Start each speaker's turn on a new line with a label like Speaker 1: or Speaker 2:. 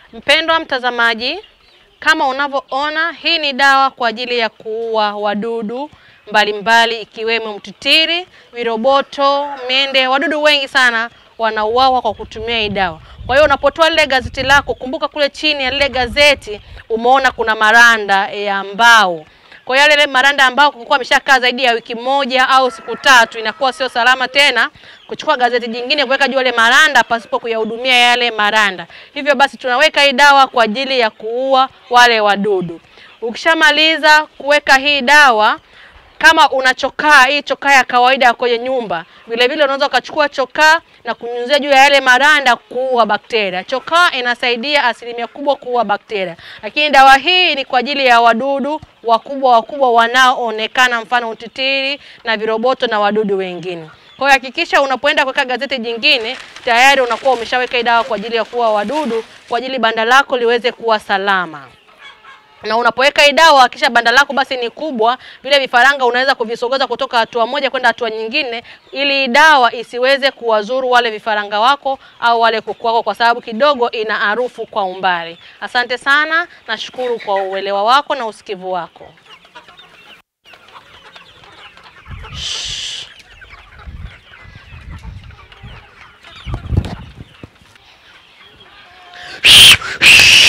Speaker 1: Mpendwa mtazamaji, kama unavyoona, hii ni dawa kwa ajili ya kuua wadudu mbalimbali ikiwemo mtitiri, viroboto, mende. Wadudu wengi sana wanauawa kwa kutumia hii dawa. Kwa hiyo unapotoa lile gazeti lako, kumbuka kule chini ya lile gazeti umeona kuna maranda ya mbao. Kwa hiyo yale maranda ambao kulikuwa ameshakaa zaidi ya wiki moja au siku tatu, inakuwa sio salama tena kuchukua gazeti jingine kuweka juu yale maranda pasipo kuyahudumia yale maranda. Hivyo basi tunaweka hii dawa kwa ajili ya kuua wale wadudu. Ukishamaliza kuweka hii dawa, kama una chokaa, hii chokaa ya kawaida kwenye nyumba, vile vile unaweza ukachukua chokaa na kunyunyizia juu ya yale maranda kuua bakteria. Chokaa inasaidia asilimia kubwa kuua bakteria, lakini dawa hii ni kwa ajili ya wadudu wakubwa wakubwa wanaoonekana, mfano utitiri na viroboto na wadudu wengine. Kwa hiyo hakikisha unapoenda kuweka gazeti jingine tayari unakuwa umeshaweka hii dawa kwa ajili ya kuua wadudu, kwa ajili banda lako liweze kuwa salama na unapoweka hii dawa kisha banda lako basi ni kubwa, vile vifaranga unaweza kuvisogeza kutoka hatua moja kwenda hatua nyingine, ili dawa isiweze kuwazuru wale vifaranga wako au wale kuku wako, kwa sababu kidogo ina harufu kwa umbali. Asante sana, nashukuru kwa uelewa wako na usikivu wako. Shh.